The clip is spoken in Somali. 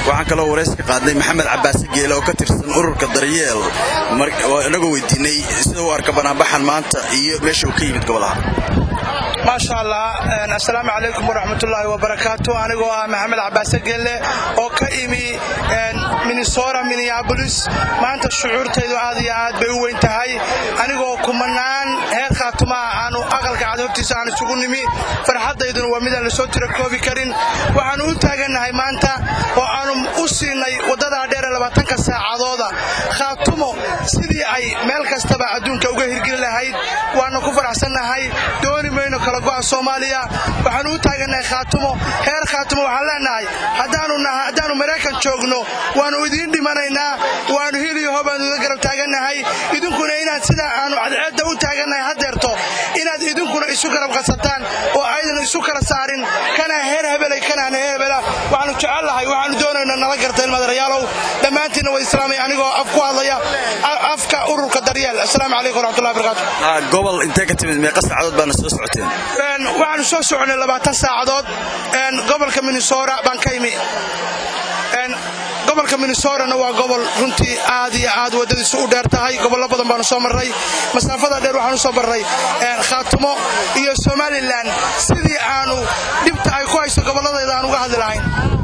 waxaan kaloo warayska qaadnay maxamed cabaase geele oo ka tirsan ururka daryeel inagoo weydiinay sida u arka banaanbaxan maanta iyo meesha uu ka yimid gobolaha maasha allah assalaamu calaykum waraxmatullaahi wabarakaatu anigoo ah maxamed cabaase gelle oo ka imi minnesota minneabolis maanta shucuurtaydu aad iyo aad bay u weyn tahay anigoo kumanaan heer khaatumaha aanu aqalka cad hortiisa aan isugu nimi farxaddayduna waa midaan lasoo tira koobi karin waxaannu u taagannahay maanta oo aanu u siinay waddadaa dheere labaatanka saacadooda khaatumo sidii ay meel kastaba adduunka uga hirgeli lahayd waannu ku faraxsannahay dooni mayno kala go'a soomaaliya waxaannu u taagannahay khaatumo heer khaatumo waxaan leennahay haddaannu maraykan joogno waannu idiin dhimanaynaa waannu hiliyaho baannu iga garab taagannahay idinkuna inaad sidaa aanu cadceedda u taagannahay haddeerto inaad idinkuna isu garab qasataan oo aydan isu kala saarin kana heer hebelay kanaan heer hebela waxaannu jecellahay waxaannu doonayna nala garta ilmadarayaalow dhammaantiinna waa islaamay anigoo af ku hadlaya afka ururka daryeel assalaamu calaykum waraxmatullahi barakatu gobol intee ka timid meeqa saacadood baana soo socoteen waxaannu soo soconay labaatan saacadood gobolka minnesota baan ka imi gobolka minnesotana waa gobol runtii aad iyo aad waddadiisu u dheer tahay gobollo badan baanu soo marray masaafada dheer waxaanu soo marray khaatumo iyo somalilan sidii aanu dhibta ay ku hayso gobolladayda aan uga hadli lahayn